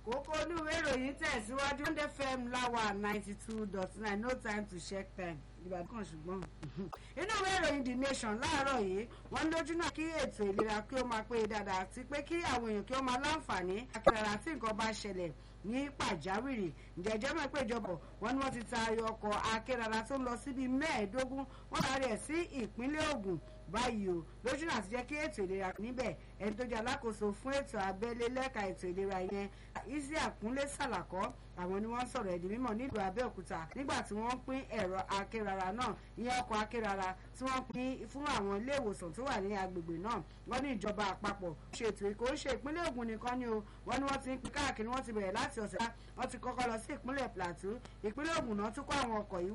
kókó olúwe ìròyìn tẹ̀síwájú one fm láwà ninety two dot nine no time to check time ìbàdàn kan ṣùgbọ́n inú ìwé ìròyìn the nation láàárọ̀ yìí wọ́n lójú náà kí ètò ìlera kí ó máa pé dáadáa àti pé kí àwọn èèyàn kí ó máa láǹfààní akẹ́rẹ́ra tí nǹkan bá ṣẹlẹ̀ ní pàjáwìrì ǹjẹ́jẹ́ mọ̀ pé ìjọba wọn ni wọ́n ti taari ọkọ̀ akérara tó ń lọ síbi mẹ́ẹ̀ẹ́dógún wọ́n taari ẹ̀ sí ìpínlẹ̀ Ògùn báyìí o lójú náà ti jẹ́ kí ètò ìlera níbẹ̀ ẹni tó jẹ́ alákòóso fún ètò abẹ́lé lẹ́ka ètò ìlera yẹn isi àkúnlé sàlàkọ́ àwọn ni wọ́n sọ̀rọ̀ ẹ̀dì mímọ̀ nílùú Abẹ́òkúta nígbà tí wọ́n pín ẹ̀rọ akérara náà ìyẹn ọkọ̀ akérara tí wọ́n pín fún àwọn ilé ìwòsàn tó wà ní agbègbè náà wọ́n ní ìjọba àpapọ̀ ṣètò ìkó ṣe ìpínlẹ̀ Ògùn nìkan ni o wọ́n ní wọ́n ti ń pín káàkiri wọ́n ti bẹ̀rẹ̀ láti ọ̀sẹ̀ wọ́n ti kọ́kọ́ lọ sí ìpínlẹ̀ Plateau ìpínlẹ̀ Ògùn náà tún kó àwọn ọkọ̀ yìí